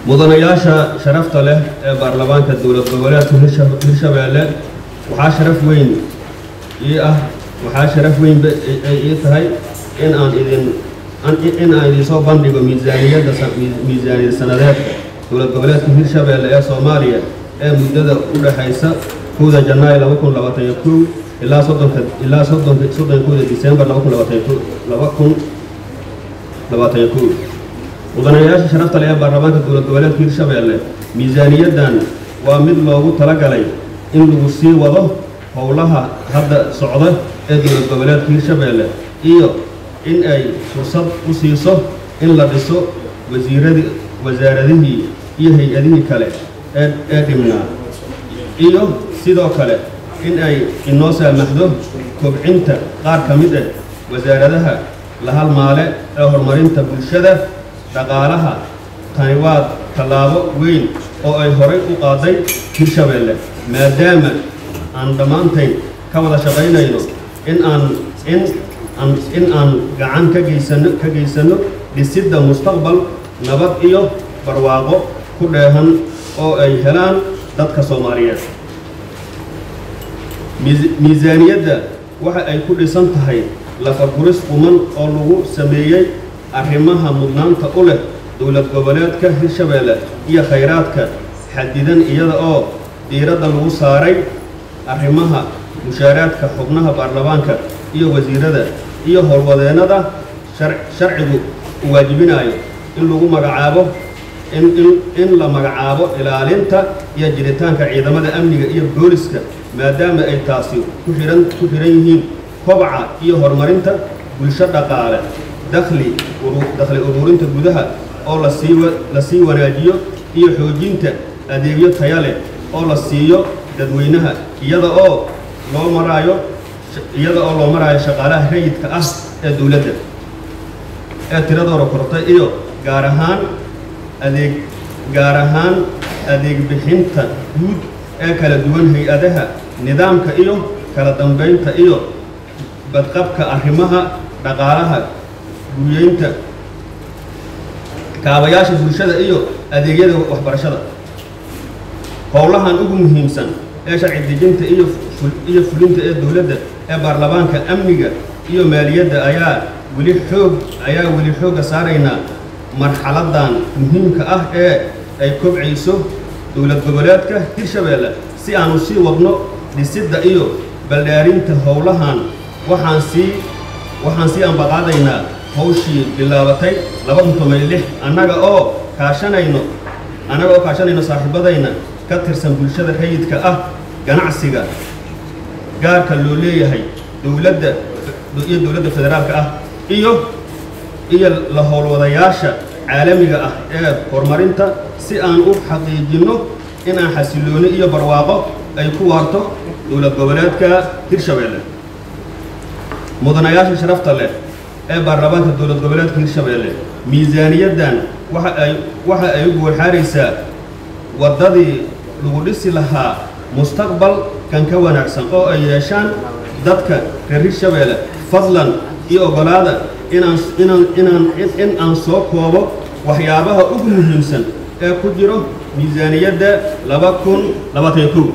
mudanayaasha sharafta leh ee baarlamaanka dowlad goboleedka hirshabeelle waxaa sharaf weyn ii ah waxaa sharaf weyn ay ii tahay in aan idin in aan idinsoo bandhigo miisaaniyadda miisaaniyad sanadeedka dowlad goboleedka hirshabeelle ee soomaaliya ee muddada u dhexaysa kowda janaayo laba kun labaatan iyo kow ilaa soddonka ilaa soddonka soddon kowda disembar laba kun labaatan iyo laba kun labaatan iyo kow mudanayaasha sharafta leh ee baarlamaanka dowlad goboleedka hirshabeelle miisaaniyaddan waa mid loogu talagalay in lagu sii wado howlaha hadda socda ee dowlad goboleedka hirshabeelle iyo in ay fursad u siiso in la dhiso wasiiradii wasaaradihii iyo hay-adihii kale ee ee dhimnaa iyo sidoo kale in ay inoo saamaxdo kobcinta qaar ka mid ah wasaaradaha la halmaale ee horumarinta bulshada dhaqaalaha tani waa tallaabo weyn oo ay horay u qaaday hirshabeelle maadaama aan dhammaantayn ka wada shaqaynayno in aan in aan in aan gacan ka geysano ka geysanno dhisidda mustaqbal nabad iyo barwaaqo ku dheehan oo ay helaan dadka soomaaliyeed miisaaniyadda waxa ay ku dhisan tahay lafaguris quman oo lagu sameeyey arrimaha mudnaanta u leh dowlad goboleedka hirshabeelle iyo khayraadka xadidan iyada oo diiradda lagu saaray arrimaha mushaaraadka xubnaha baarlamaanka iyo wasiirada iyo howlwadeennada sharcigu u waajibinayo in lagu magacaabo in la magacaabo ilaalinta iyo jiritaanka ciidamada amniga iyo booliska maadaama ay taasi ku xihan ku xihan yihiin kobaca iyo horumarinta bulsho dhaqaale dakhli dakhli uruurinta gudaha oo lasii la sii wanaajiyo iyo xoojinta adeegyo taya leh oo la siiyo dadweynaha iyada oo loo maraayo iyada oo loo maraayo shaqaalaha rayidka ah ee dowladda ee tiradooda kortay iyo gaar ahaan adeeg gaar ahaan adeeg bixinta guud ee kala duwan hay-adaha nidaamka iyo kala dambaynta iyo badqabka arrimaha dhaqaalaha guryeynta kaabayaasha bulshada iyo adeegyada waxbarashada howlahan ugu muhiimsan ee sharci dejinta iyo iyo fulinta ee dowladda ee baarlamaanka amniga iyo maaliyadda ayaa weli xoog ayaa weli xoogga saaraynaa marxaladan muhiimka ah ee ay kobcayso dowlad goboleedka hirshabeelle si aanu sii wadno dhisidda iyo baldhaarinta howlahan waxaan sii waxaan sii ambaqaadaynaa hawshii bilaabatay laba kun toban iyo lix annaga oo kaashanayno annaga oo kaashanayno saaxiibadayna ka tirsan bulshada rayidka ah ganacsiga gaarka loo leeyahay dowladda iyo dowladda federaalka ah iyo iyo la howlwadayaasha caalamiga ah ee horumarinta si aan u xaqiijinno in aan xasilooni iyo barwaaqo ay ku waarto dowlad goboleedka hirshabeelle mudanayaasha sharafta leh ee baarlamaanka dowlad goboleedka hirshabeelle miisaaniyaddan waxa ay waxa ay u guurxaaraysaa waddadii lagu dhisi lahaa mustaqbal kan ka wanaagsan oo ay yeeshaan dadka reer hirshabeelle fadlan iyo oggolaada inaan inaan inaan in aan soo koobo waxyaabaha ugu muhiimsan ee ku jiro miisaaniyadda laba kun labaatan iyo kow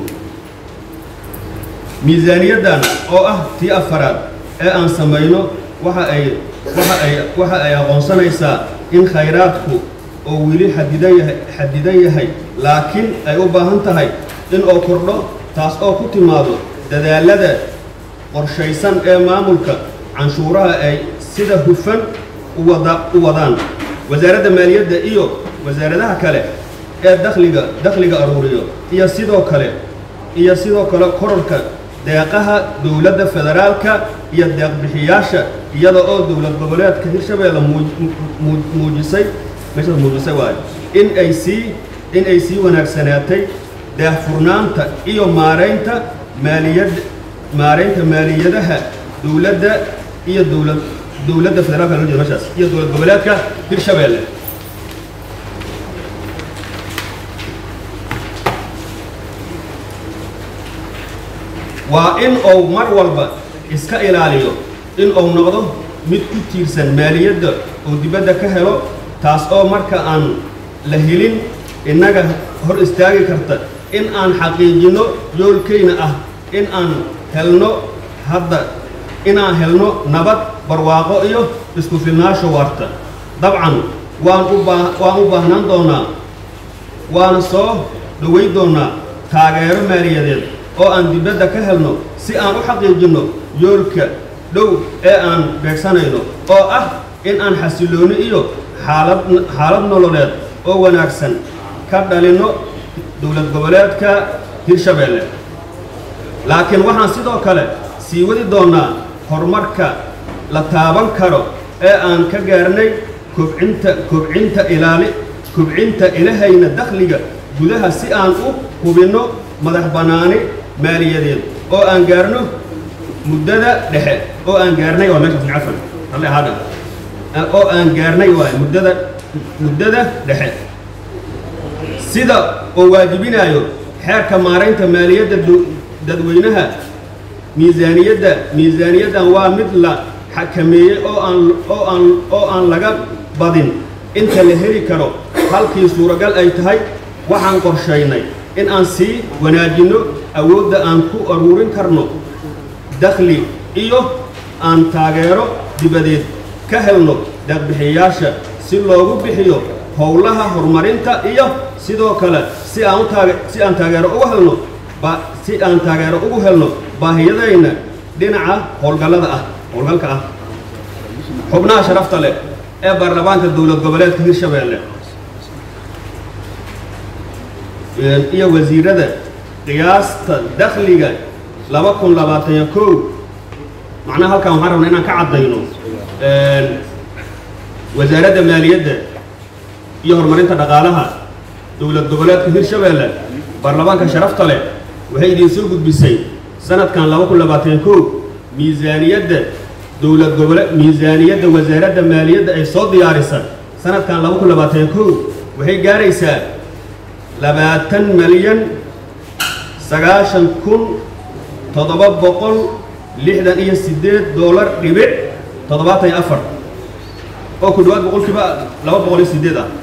miisaaniyaddan oo ah tii afaraad ee aan samayno waxa ay waxa ay waxa ay aqoonsanaysaa in khayraadku oo weli xadidan yahay xadidan yahay laakiin ay u baahan tahay in oo kordho taas oo ku timaado dadaalada qorshaysan ee maamulka canshuuraha ay sida hufan u wada u wadaan wasaaradda maaliyadda iyo wasaaradaha kale ee dakhliga dakhliga aruuriyo iyo sidoo kale iyo sidoo kale kororka deeqaha dowladda federaalka iyo deeqbixiyaasha iyada oo dowlad goboleedka hirshabeelle muujisay meeshaas muujisay waayo in ay sii in ay sii wanaagsanaatay daahfurnaanta iyo maaraynta maaliyad maaraynta maaliyadaha dowladda iyo dowlad dowladda federaalka loo jeeda meeshaas iyo dowlad goboleedka hirshabeelle waa in uu mar walba iska ilaaliyo in uu noqdo mid ku tiirsan maaliyadda oo dibadda ka helo taas oo marka aan la helin innaga hor istaagi karta in aan xaqiijinno yoolkayna ah in aan helno hadda inaan helno nabad barwaaqo iyo isku filnaasho waarta dabcan waan u baa waan u baahnaan doonaa waana soo dhoweyn doonaa taageero maaliyadeed oo aan dibadda ka helno si aan u xaqiijinno yoolka dhow ee aan beegsanayno oo ah in aan xasillooni iyo xaalad xaalad nololeed oo wanaagsan ka dhalinno dowlad goboleedka hirshabeelle laakiin waxaan sidoo kale sii wadi doonnaa horumarka la taaban karo ee aan ka gaarnay kobcinta kobcinta ilaali kobcinta ilahayna dakhliga gudaha si aan u hubinno madax bannaani maaliyadeed oo aan gaarno muddada dhexe oo aan gaarnay waa meeshaas cafan halle ahaadha oo aan gaarnay waay muddada muddada dhexe sida oo waajibinayo xeerka maaraynta maaliyadda dadweynaha miisaaniyadda miisaaniyaddan waa mid la xakameeyey oo aan oo aan oo aan laga badin inta la heli karo halkii suuragal ay tahay waxaan qorshaynay in aan sii wanaajinno awoodda aan ku aruurin karno dakhli iyo aan taageero dibadeed ka helno deeqbixiyayaasha si loogu bixiyo howlaha horumarinta iyo sidoo kale si aan u taage si aan taageero ugu helno ba si aan taageero ugu helno baahiyadayna dhinaca howlgallada ah howlgalka ah xubnaha sharafta leh ee baarlamaanka dowlad goboleedka hirshabeelle iyo wasiirada qiyaasta dakhliga laba kun labaatan iyo kow macnaha halkan waxaan rabnaa inaan ka caddayno wasaaradda maaliyadda iyo horumarinta dhaqaalaha dowlad goboleedka hirshabeelle baarlamaanka sharafta leh waxay idiin soo gudbisay sanadkan laba kun labaatan iyo kow miisaaniyadda dowlad gobole miisaaniyadda wasaaradda maaliyadda ay soo diyaarisa sanadkan laba kun labaatan iyo kow waxay gaaraysaa labaatan malyan sagaashan kun toddoba boqol lixdan iyo siddeed doolar dhibic toddobaatan iyo afar oo ku dhawaad boqolkiiba laba boqol iyo siddeed ah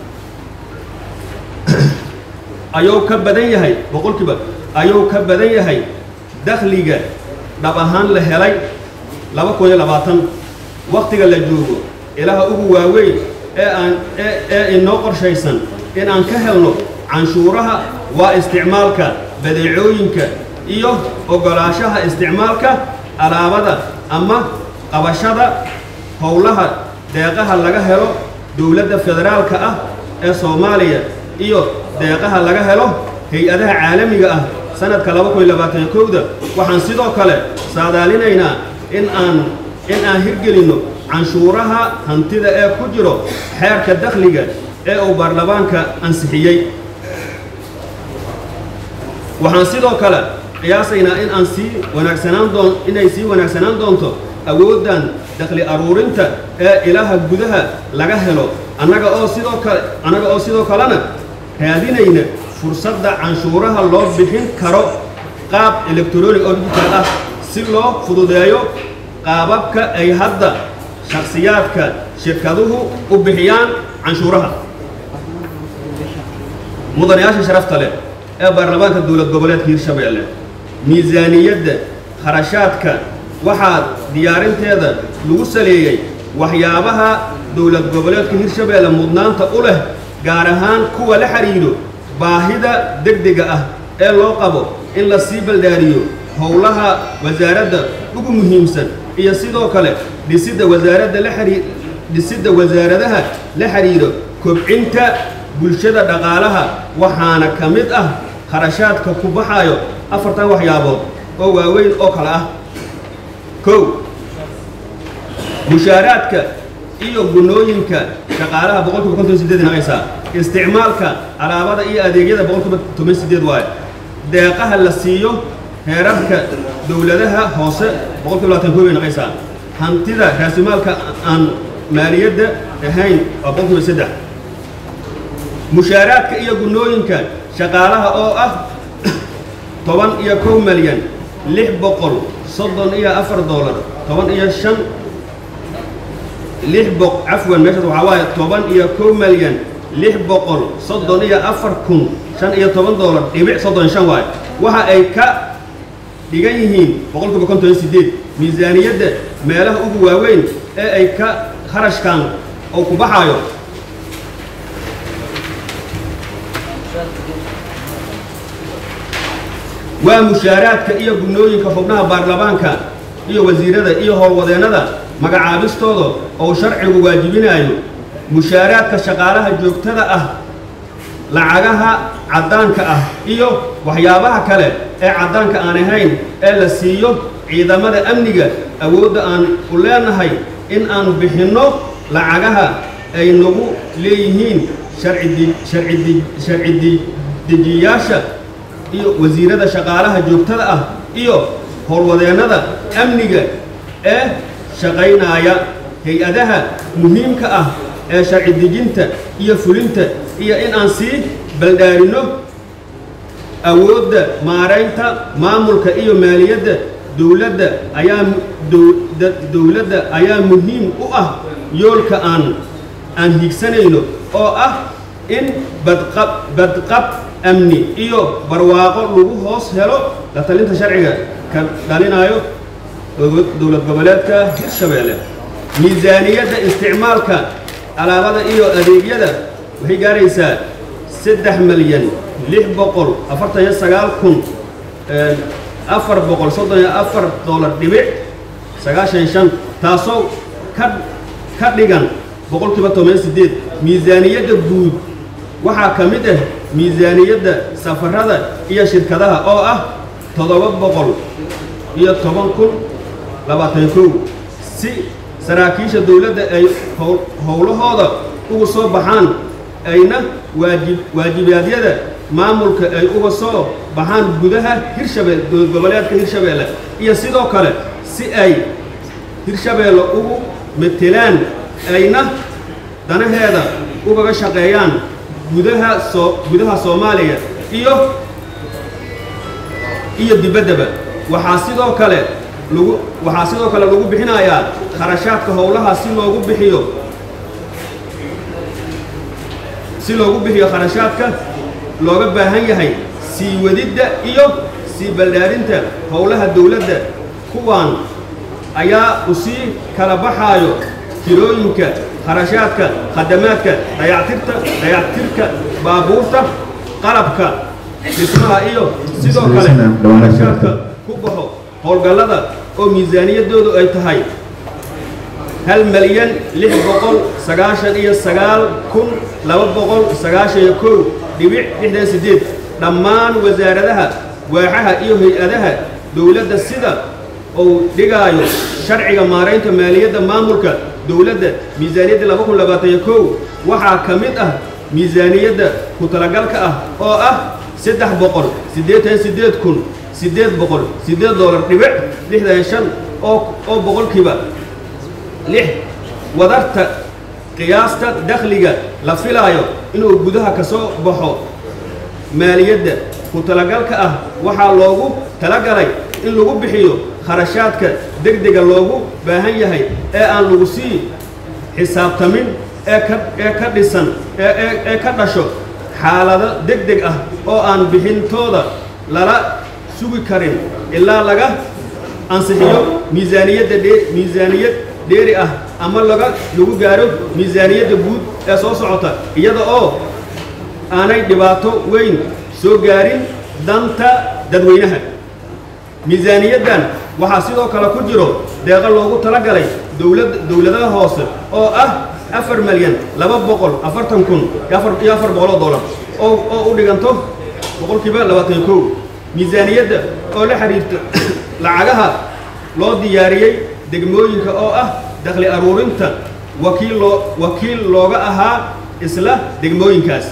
ayuu ka badan yahay boqolkiiba ayuu ka badan yahay dakhliga dhab ahaan la helay laba kun iyo labaatan wakhtiga la joogo ilaha ugu waaweyn ee aan ee ee inoo qorshaysan in aan ka helno canshuuraha waa isticmaalka badeecooyinka iyo oggolaashaha isticmaalka alaabada ama qabashada howlaha deeqaha laga helo dowladda federaalka ah ee soomaaliya iyo deeqaha laga helo hay-adaha caalamiga ah sanadka laba kun iyo labaatan kowda waxaan sidoo kale saadaalinaynaa in aan in aan hirgelinno canshuuraha hantida ee ku jiro xeerka dakhliga ee uu baarlamaanka ansixiyey waxaan sidoo kale qiyaasaynaa in aan sii wanaagsanaan doon inay sii wanaagsanaan doonto awooddan dakhli aruurinta ee ilaha gudaha laga helo annaga oo sidoo kale annaga oo sidoo kalena raadinayna fursadda canshuuraha loo bixin karo qaab electronic oo digital ah si loo fududeeyo qaababka ay hadda shakhsiyaadka shirkaduhu u bixiyaan canshuuraha mudanayaasha sharafta leh ee baarlamaanka dowlad goboleedka hirshabeelle miisaaniyadda kharashaadka waxaa diyaarinteeda lagu saleeyey waxyaabaha dowlad goboleedka hirshabeelle mudnaanta u leh gaar ahaan kuwa la xidhiidho baahida degdega ah ee loo qabo in la sii baldaariyo howlaha wasaaradda ugu muhiimsan iyo sidoo kale dhisidda wasaaradda la xidhii dhisidda wasaaradaha la xidhiidho kobcinta bulshada dhaqaalaha waxaana ka mid ah kharashaadka ku baxayo afartan waxyaabood oo waaweyn oo kale ah kow mushaaraadka iyo gunooyinka shaqaalaha boqolkiiba konton sideed naqaysaa isticmaalka alaabada iyo adeegyada boqolkiiba toban sideed waayo deeqaha la siiyo heerarka dowladaha hoose boqolkiiba labaatan koob bay naqaysaa hantida raasumaalka aan maaliyadda ahayn waa boqolkiiba saddex mushaaraadka iyo gunooyinka shaqaalaha oo ah toban iyo kow malyan lix boqol soddon iyo afar doolar toban iyo shan lix boq cafwan meeshaas waxaa waaye toban iyo kow malyan lix boqol soddon iyo afar kun shan iyo toban doolar dhibic soddon shan waayo waxa ay ka dhigan yihiin boqolkiiba konton iyo sideed miisaaniyadda meelaha ugu waaweyn ee ay ka kharashkan oo ku baxaayo waa mushaaraadka iyo gubnooyinka xubnaha baarlamaanka iyo wasiirada iyo howlwadeennada magacaabistooda oo sharcigu waajibinayo mushaaraadka shaqaalaha joogtada ah lacagaha caddaanka ah iyo waxyaabaha kale ee caddaanka aan ahayn ee la siiyo ciidamada amniga awoodda aan u leenahay in aan bixinno lacagaha ay nagu leeyihiin sharci dejiyayaasha iyo wasiirada shaqaalaha joogtada ah iyo howlwadeennada amniga ee shaqaynaya hay-adaha muhiimka ah ee sharci dejinta iyo fulinta iyo in aan sii baldhaarinno awoodda maaraynta maamulka iyo maaliyadda dowladda ayaa dowladda ayaa muhiim u ah yoolka aan aan higsanayno oo ah in badqab badqab amni iyo barwaaqo lagu hoos helo la talinta sharciga ka dhalinayo dowlad goboleedka hirshabeelle miisaaniyadda isticmaalka alaabada iyo adeegyada waxay gaaraysaa saddex milyan lix boqol afartan iyo sagaal kun afar boqol soddon iyo afar dollar dhibic sagaashan shan taasoo ka ka dhigan boqolkiiba toban sideed miisaaniyadda guud waxaa ka mid ah miisaaniyadda safarada iyo shirkadaha oo ah toddoba boqol iyo toban kun labaatan kow si saraakiisha dowladda ay howlahooda uga soo baxaan ayna waajib waajibaadyada maamulka ay uga soo baxaan gudaha hirshabelle dowlad goboleedka hirshabeelle iyo sidoo kale si ay hirshabeelle ugu metelaan ayna danaheeda ugaga shaqeeyaan gudaha soo gudaha soomaaliya iyo iyo dibaddaba waxaa sidoo kale lagu waxaa sidoo kale lagu bixinayaa kharashaadka howlaha si loogu bixiyo si loogu bixiyo kharashaadka looga baahan yahay sii wadidda iyo sii baldhaarinta howlaha dowladda kuwaan ayaa u sii kala baxaayo tirooyinka kharashaadka khadamaadka dayactirta dayactirka baabuurta qalabka dhismaha iyo sidoo kale kharashaadka ku baxo howlgallada oo miisaaniyaddoodu ay tahay hal malyan lix boqol sagaashan iyo sagaal kun laba boqol sagaashan iyo kow dhibic lixdan siddeed dhammaan wasaaradaha waaxaha iyo hay-adaha dowladda sida uu dhigaayo sharciga maaraynta maaliyadda maamulka dowladda miisaaniyadda laba kun labaatan iyo kow waxaa ka mid ah miisaaniyadda ku talagalka ah oo ah saddex boqol siddeetan siddeed kun siddeed boqol siddeed dollar dhibic lixdan shan oo oo boqolkiiba lix wadarta qiyaasta dakhliga la filaayo inuu gudaha ka soo baxo maaliyadda ku talagalka ah waxaa loogu talagalay in lagu bixiyo kharashaadka degdega loogu baahan yahay ee aan lagu sii xisaabtamin ee ka ee ka dhisan ee ee ka dhasho xaalado degdeg ah oo aan bixintooda lala sugi karin ilaa laga ansixiyo miisaaniyadda dhee miisaaniyad dheeri ah ama laga lagu gaaro miisaaniyadda guud ee soo socota iyada oo aanay dhibaato weyn soo gaarin danta dadweynaha miisaaniyaddan waxaa sidoo kale ku jiro deeqo loogu talagalay dowlad dowladaha hoose oo ah afar malyan laba boqol afartan kun iyo afar boqoloo dollar oo oo u dhiganto boqolkiiba labaatan iyo kow miisaaniyadda oo la xiriirta lacagaha loo diyaariyey degmooyinka oo ah dakhli aruurinta wakiil loo wakiil looga ahaa isla degmooyinkaas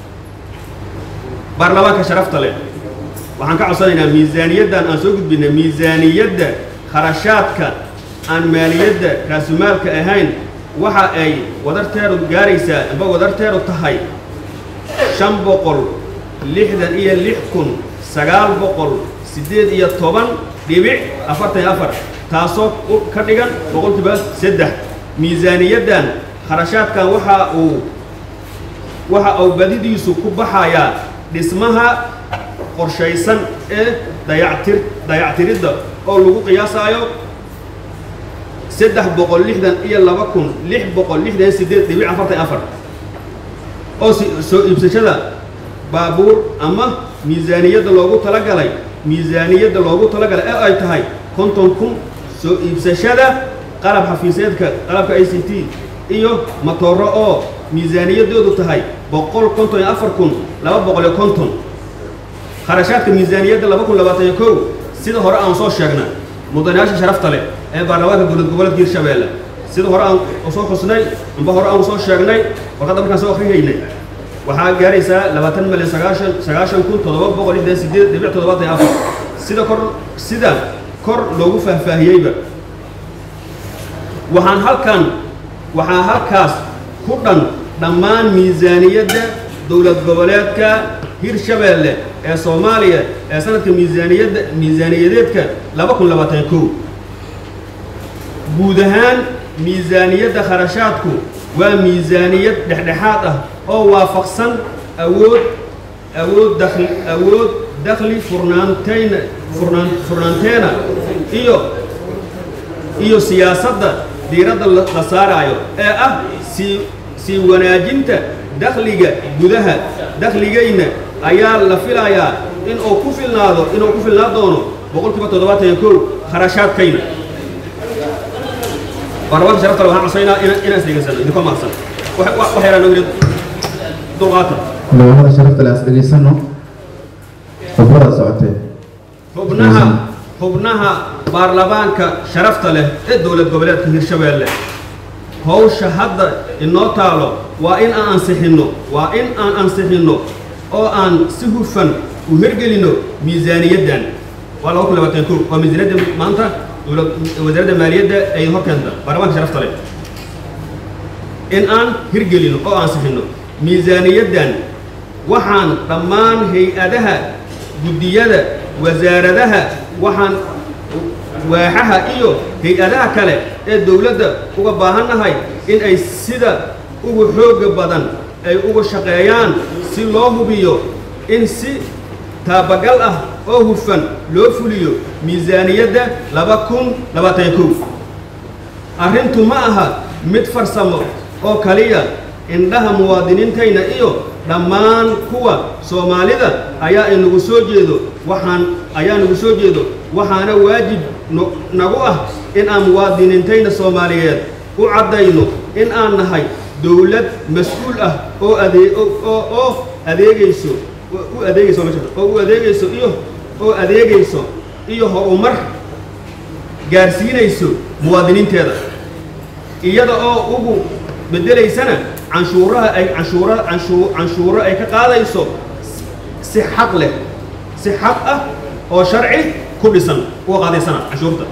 baarlamaanka sharafta leh waxaan ka codsanaynaa miisaaniyaddan aan soo gudbinay miisaaniyadda kharashaadka aan maaliyadda raasumaalka ahayn waxa ay wadarteedu gaaraysaa amba wadarteedu tahay shan boqol lixdan iyo lix kun sagaal boqol siddeed iyo toban dhibic afartan iyo afar taasoo ka dhigan boqolkiiba saddex miisaaniyaddan kharashaadkan waxa uu waxa uu badidiisu ku baxayaa dhismaha qorshaysan ee dayactir dayactiridda oo lagu qiyaasaayo saddex boqol lixdan iyo laba kun lix boqol lixdan sideed dhibic afartan afar oo soo iibsashada baabuur ama miisaaniyadda loogu talagalay miisaaniyadda loogu talagalay ee ay tahay konton kun soo iibsashada qalab xafiiseedka qalabka i c t iyo matooro oo miisaaniyaddoodu tahay boqol konton iyo afar kun laba boqol iyo konton kharashaadka miisaaniyadda laba kun labaatan iyo kow sida hore aan soo sheegnay mudanayaasha sharafta leh ee baarlamaanka dowlad goboleedka hirshabeelle sida hore aan soo xusnay amba hore aan soo sheegnay warqadda markaan soo akhrihaynay waxaa gaaraysaa labaatan milyan sagaashan sagaashan kun toddoba boqol lixdan sideed dhibic toddobaatan iyo afar sida kor sida kor loogu faahfaahiyeyba waxaan halkan waxaa halkaas ku dhan dhammaan miisaaniyadda dowlad goboleedka hirshabeelle ee soomaaliya ee sanadka miisaaniyadda miisaaniyadeedka laba kun labaatan kow guud ahaan miisaaniyadda kharashaadku waa miisaaniyad dhexdhexaad ah oo waafaqsan awood awood dakli awood dakhli furnaantayna furnaan furnaanteena iyo iyo siyaasadda diiradda la saaraayo ee ah sii sii wanaajinta dakhliga gudaha dakhligayna ayaa la filayaa in uu ku filnaado inuu ku filnaa doono boqol kiiba toddobaatan iyo kow kharashaadkayna baarlamaanka sharafta waxaan cosaynaa inaan isdhegeysano idinkoo mahadsan wax yaraan ogri dulqaata labada sharafta le as dhegeysano khudbada socotee xubnaha xubnaha baarlamaanka sharafta leh ee dowlad goboleedka hirshabeelle hawsha hadda inoo taalo waa in aan ansixinno waa in aan ansixinno oo aan si hufan u hirgelinno miisaaniyaddan waa laba kun labaatan kow waa miisaaniyadda maanta dowlad wasaaradda maaliyadda ay hor keenta baarlamaanka sharafta leh in aan hirgelinno oo ansixinno miisaaniyaddan waxaan dhammaan hay-adaha guddiyada wasaaradaha waxaan waaxaha iyo hay-adaha kale ee dowladda uga baahannahay in ay sida ugu xoogga badan ay uga shaqeeyaan si loo hubiyo in si taabagal ah oo hufan loo fuliyo miisaaniyadda laba kun labaatan kow arrintu ma aha mid farsamo oo kaliya indhaha muwaadiniintayna iyo dhammaan kuwa soomaalida ayaa inagu soo jeedo waxaan ayaa nagu soo jeedo waxaana waajib nagu ah in aan muwaadiniintayna soomaaliyeed u caddayno in aan nahay dowlad mas-uul ah oo adee oo adeegayso u adeegayso oo u adeegayso iyo oo adeegayso iyo horumar gaarsiinayso muwaadiniinteeda iyada oo ugu bedelaysana canshuuraha ay canshuura canshuu canshuuro ay ka qaadayso si xaq leh si xaq ah oo sharci ku dhisan uga qaadaysana canshuurta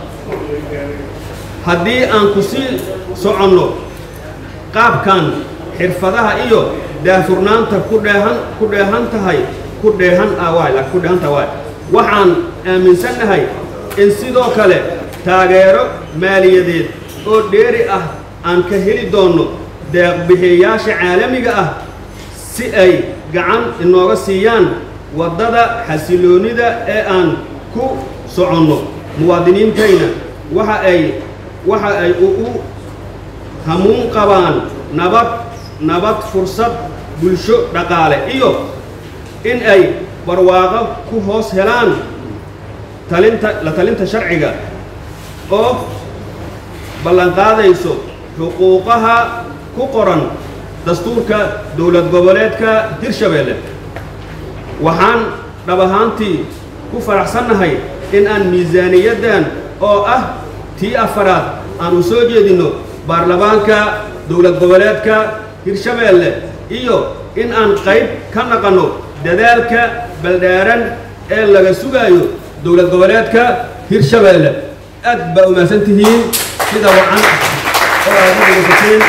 haddii aan ku sii soconno qaabkan xirfadaha iyo daahfurnaanta ku dheehan ku dheehan tahay ku dheehan ah waay laakiin ku dheehan tahay waay waxaan aaminsannahay in sidoo kale taageero maaliyadeed oo dheeri ah aan ka heli doonno deeqbixiyayaasha caalamiga ah si ay gacan inooga siiyaan waddada xasiloonnida ee aan ku soconno muwaadiniintayna waxa ay waxa ay u hamuun qabaan nabad nabad fursad bulsho dhaqaale iyo in ay barwaaqo ku hoos helaan talinta la talinta sharciga oo ballanqaadayso xuquuqaha ku qoran dastuurka dowlad goboleedka hirshabeelle waxaan dhab ahaantii ku faraxsannahay in aan miisaaniyaddan oo ah tii afaraad aan u soo jeedinno baarlamaanka dowlad goboleedka hirshabeelle iyo in aan qayb ka naqanno dadaalka baldhaaran ee laga sugaayo dowlad goboleedka hirshabeelle aad baa umahadsan tihiin sida wacan oo aad u dhegeysateen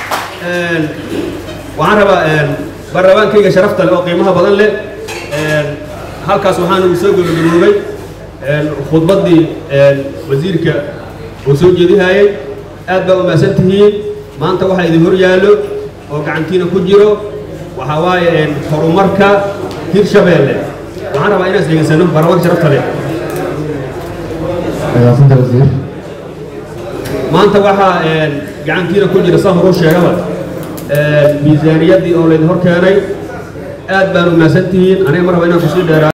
waxaan rabaa baarlamaankayga sharafta leh oo qiimaha badan leh halkaas waxaan ugu soo gabagaboobay khudbaddii wasiirka uu soo jeedihayay aad baa umahadsan tihiin maanta waxaa idin hor yaallo oo gacantiina ku jiro waxaa waaye horumarka hirshabeelle waxaan rabaa inaan isdhegeysano baarlamaanka sharafta leh agaasanta wasiir maanta waxaa gacantiina ku jira saa horuu sheegaba miisaaniyaddii oo laydin hor keenay aad baan u mahadsan tihiin aniga mar raba inaan kusii dheeraa